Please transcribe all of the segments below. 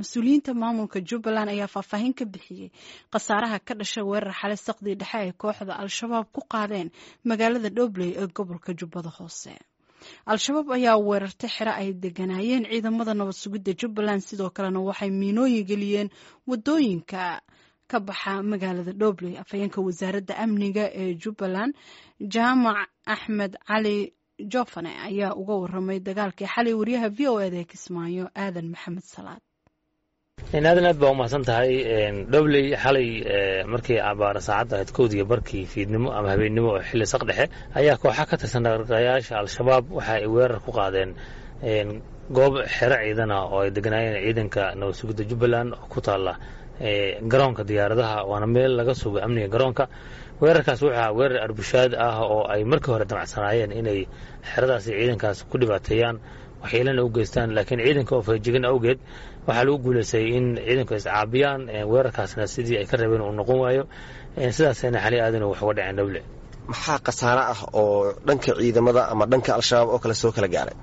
mas-uuliyiinta maamulka jubbaland ayaa faahfaahin ka bixiyey khasaaraha ka dhashay weerar xalay saqdii dhexe ay kooxda al-shabaab ku qaadeen magaalada dhobley ee gobolka jubbada hoose al-shabaab ayaa weerartay xero ay deganaayeen ciidamada nabad sugidda jubbaland sidoo kalena waxay miinooyin geliyeen wadooyinka ka baxa magaalada dhobley afhayeenka wasaaradda amniga ee jubbaland jaamac axmed cali jofane ayaa uga waramay dagaalkii xalay wariyaha v o eda ee kismaayo aadan maxamed salaad aadan aad baa umahadsan tahay dhobley xalay markii abaara saacadda ahayd kowdiiyo barkii fiidnimo ama habeennimo oo xilli saq dhexe ayaa kooxa ka tirsan dhaqaaqayaasha al-shabaab waxa ay weerar ku qaadeen goob xero ciidana oo ay deganaayeen ciidanka nabad sugidda jubbaland oo ku taalla garoonka diyaaradaha waana meel laga sugo amniga garoonka weerarkaas wuxuu weerar arbushaad ah oo ay markii hore damacsanaayeen inay xeradaasi ciidankaas ku dhibaateeyaan waxyeelana u geystaan laakiin ciidanka oo fajigan awgeed waxaa lagu guulaystay in ciidanku iscaabiyaan weerarkaasna sidii ay ka rabeen uu noqon waayo sidaasna xali aadan wax uga dhaceen dhowle maxaa khasaare ah oo dhanka ciidamada ama dhanka al-shabaab oo kale soo kala gaaray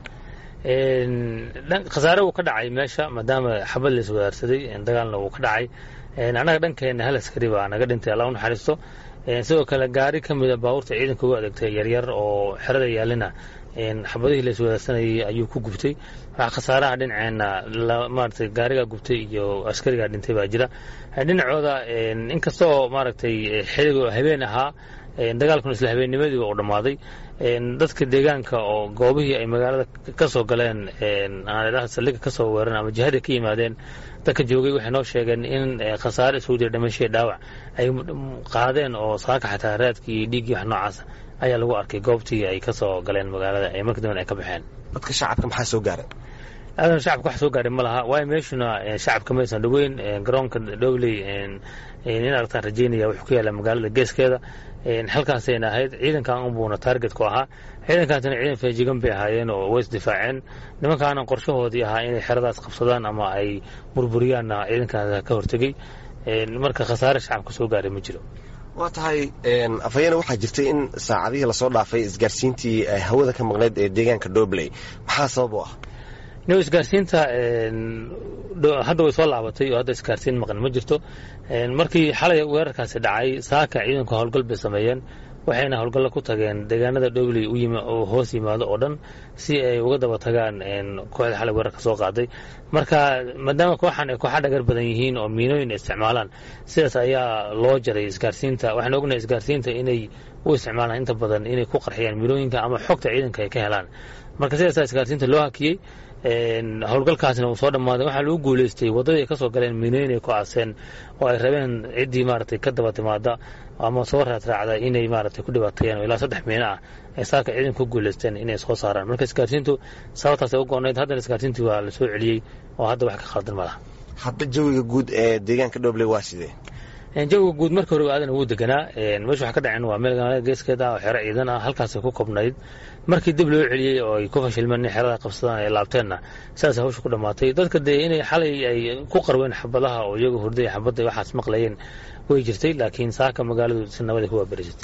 khasaare uu ka dhacay meesha maadaama xabad la iswadaarsaday dagaalna uu ka dhacay annaga dhankeena hal askari baa naga dhintay alla u naxariisto sidoo kale gaari ka mida baabuurta ciidanka ugu adeegtay yaryar oo xerada yaalina xabadihii la iswadaarsanayay ayuu ku gubtay waxaa khasaaraha dhinaceenna maaragtay gaarigaa gubtay iyo askarigaa dhintay baa jira dhinacooda inkastoo maaragtay xiliga habeen ahaa dagaalkuna isla habeennimadii uu dhammaaday dadka deegaanka oo goobihii ay magaalada ka soo galeen saldhiga ka soo weeran ama jihadii ka yimaadeen dadka joogay waxay noo sheegeen in khasaare isugu jira dhimashii dhaawac ay qaadeen oo saaka xataa raadkii iyo dhiiggii wax noocaasa ayaa lagu arkay goobtii ay ka soo galeen magaalada ee markii damben ay ka baxeen dadka shacabka maxaa soo gaaray aadan shacabka wax soo gaaray ma laha waayo meeshuna shacabka maysan dhoweyn garoonka dhobley in aragtaan rajeynaya wuxuu ku yaalla magaalada geeskeeda halkaasayna ahayd ciidankan unbuuna taarget ku ahaa ciidankaasna ciidan feejigan bay ahaayeen oo way isdifaaceen nimankaana qorshahoodii ahaa inay xeradaas qabsadaan ama ay burburiyaanna ciidankaas ka hortegey marka khasaare shacabka soo gaaray ma jiro waa tahay afhayeene waxaa jirtay in saacadihii lasoo dhaafay isgaarsiintii hawada ka maqneyd ee deegaanka dobley maxaa sabab u ah no isgaarsiinta hadda way soo laabatay oo hadda isgaarsiin maqan ma jirto markii xalay weerarkaasi dhacay saaka ciidanku howlgal bay sameeyeen waxayna howlgalla ku tageen deegaanada dhobley oo hoos yimaado oo dhan si ay uga daba tagaan kooxda xalay weerarka soo qaaday marka maadaama kooxan ay kooxa dhagar badan yihiin oo miinooyin isticmaalaan sidaas ayaa loo jaray isgaarsiinta waxaan ognahay isgaarsiinta inay u isticmaalaan inta badan inay ku qarxiyaan miinooyinka ama xogta ciidanka ay ka helaan marka sidaasaa isgaarsiinta loo hakiyey howlgalkaasna uu soo dhammaaday waxaa lagu guulaystay waddadii ay ka soo galeen miinooyin ay ku aaseen oo ay rabeen ciddii maaragtay ka daba timaada ama soo raadraacda inay maaragtay ku dhibaateeyaan oo ilaa saddex miino ah ay saaka ciidan ku guulaysteen inay soo saaraan marka isgaarsiintu sababtaasay u go-nayd haddana isgaarsiintii waa la soo celiyey oo hadda wax ka khaldan ma laha hadda jawiga guud ee deegaanka dhobley waa sidee jawiga guud marka hore aadan ugu deganaa meesha wax ka dhaceen waa meel magaalada geeskeeda ah oo xero ciidan ah halkaasay ku kobnayd markii dib loo celiyey oo ay ku fashilmeen in xerada qabsadaan ay laabteenna sidaasay hawsha ku dhammaatay dadka dee inay xalay ay ku qarween xabadaha oo iyaga hurday xabadda waxaas maqlayeen way jirtay laakiin saaka magaaladu si nabada ku waaberisatay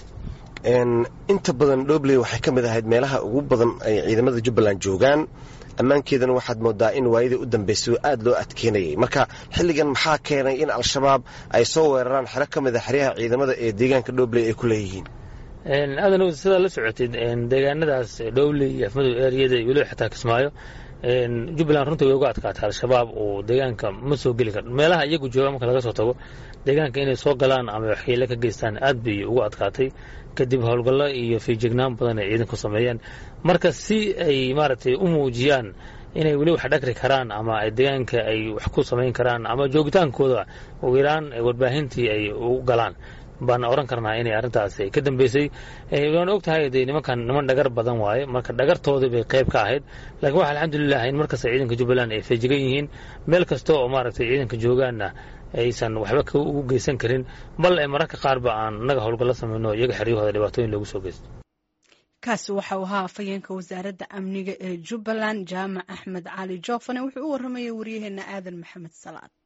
inta badan dhobley waxay ka mid ahayd meelaha ugu badan ay ciidamada jubbaland joogaan ammaankeedana waxaad moodaa in waayadii u dambaysay oo aad loo adkeynayay marka xilligan maxaa keenay in al-shabaab ay soo weeraraan xero ka mid a xeryaha ciidamada ee deegaanka dhobley ay ku leeyihiin aadan sidaa la socotid deegaanadaas dhobley iyo afmadow eriyada iyo weliba xataa kismaayo jubbaland runtii way uga adkaatay al-shabaab oo deegaanka ma soo geli karo meelaha iyagu jooga marka laga soo tago deegaanka inay soo galaan ama waxyeele ka geystaan aad bay ugu adkaatay kadib howlgallo iyo fiijignaan badan ay ciidanku sameeyeen marka si ay maaragtay u muujiyaan inay weli wax dhagri karaan ama ay deegaanka ay wax ku samayn karaan ama joogitaankooda ugu yaraan warbaahintii ay u galaan baan oran karnaa inay arrintaas ka dambeysay waan og tahay de nimankan niman dhagar badan waaye marka dhagartoodii bay qayb ka ahayd laakiin waxa alxamdulilah in markasta ciidanka jubbaland ay feejigan yihiin meel kasta oo maaragtay ciidanka joogaanna aysan waxba ugu geysan karin bal ee mararka qaarba aan annaga howlgallo samayno iyaga xeryahooda dhibaatooyin loogu soo geysto kaasi waxau ahaa afhayeenka wasaaradda amniga ee jubbaland jaamac axmed cali joofane wuxuu u waramayay waryaheena aadan maxamed salaad